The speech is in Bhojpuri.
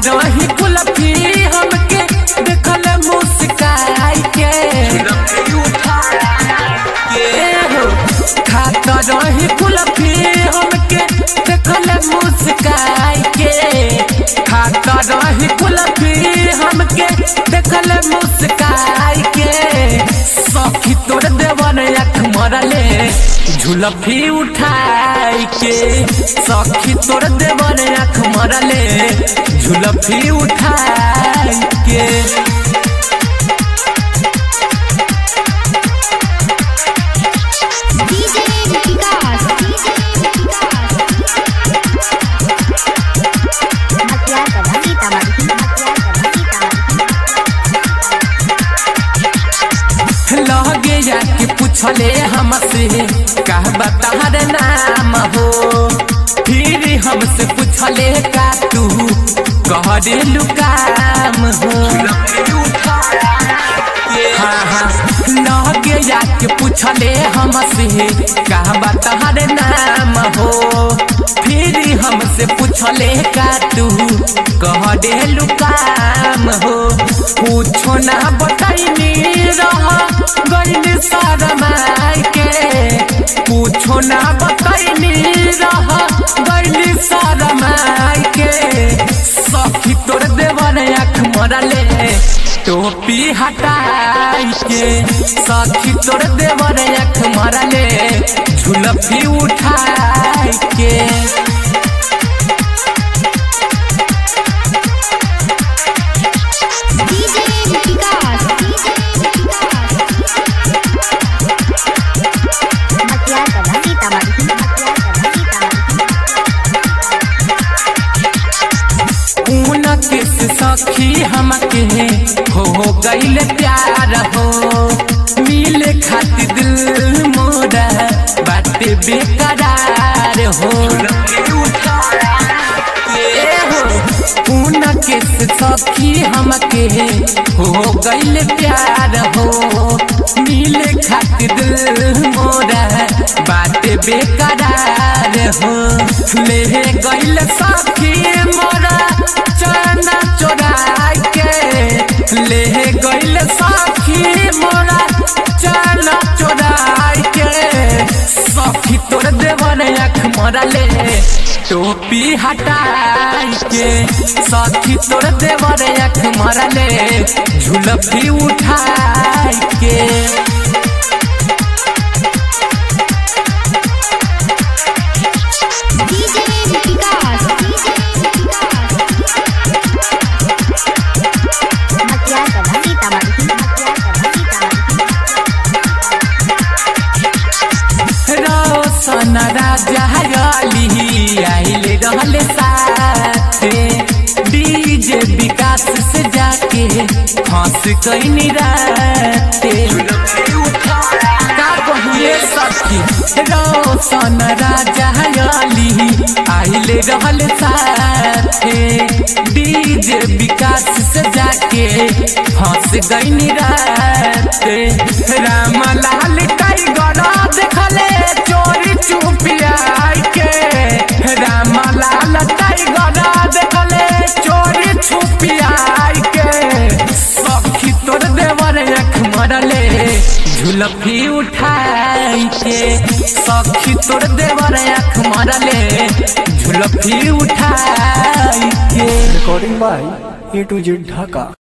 रही कुलफी हमके देखल मुस्काई के ए हो खात रही कुलफी हमके देखल मुस्काई के खात रही कुलफी हमके देखल मुस्काई के सखी तोर देवन अख मरले झुलफी उठाई के सखी तोर देवन अख मरले झुलफी उठाई के DJ विकास मतिया कला सीतामढ़ी मतिया कला सीतामढ़ी लगे जाके पूछले हमसे का बताहर नाम हो फिर हमसे पूछले का तू कह दे लुकाम हो हाँ हाँ लगे जाके पूछले हमसे का बताहर नाम हो फिर हमसे पूछले का तू कह दे लुकाम हो पूछो ना बताइनी रह गइल शरमाई के पूछो ना बताइनी रह गइल शरमाई के सखी तोर देवन अख मरले टोपी हटाई के सखी तोर देवन अख मरले झुलफी उठाई के DJ विकास मतिया कला सीतामढ़ी मतिया कला सीतामढ़ी उनके से सखी हमके हो गईल प्यार हो मिले खातिर दिल मोरा बाटे बेकरार हो ए हो उनके से सखी हमके हो गईल प्यार हो मिले खातिर दिल मोरा बाटे बेकरार हो ले गईल सखी मोरा चना चोराई के ले गईल सखी मोरा चना चोराई के सखी तोर देवन अख मरले टोपी हटाई के सखी तोर देवन अख मरले झुलफी उठाई के DJ विकास मतिया कला सीतामढ़ी मतिया कला सीतामढ़ी रोशन राजा गली आइले रहले साथे डीजे विकास से जाके हंस कैनी राते का कहिए सखी रोशन राजा गली आइले रहले साथे डीजे विकास से जाके हंस गईनी राते रामलाल टाइगर देखले चोरी चुपिया के रामलाल टाइगर देखले चोरी छुपिया के सखी तोर देवर अख मरले झुलफी उठाई के सखी तोर देवर अख मरले झुलफी उठाई के recording by A to Z Dhaka.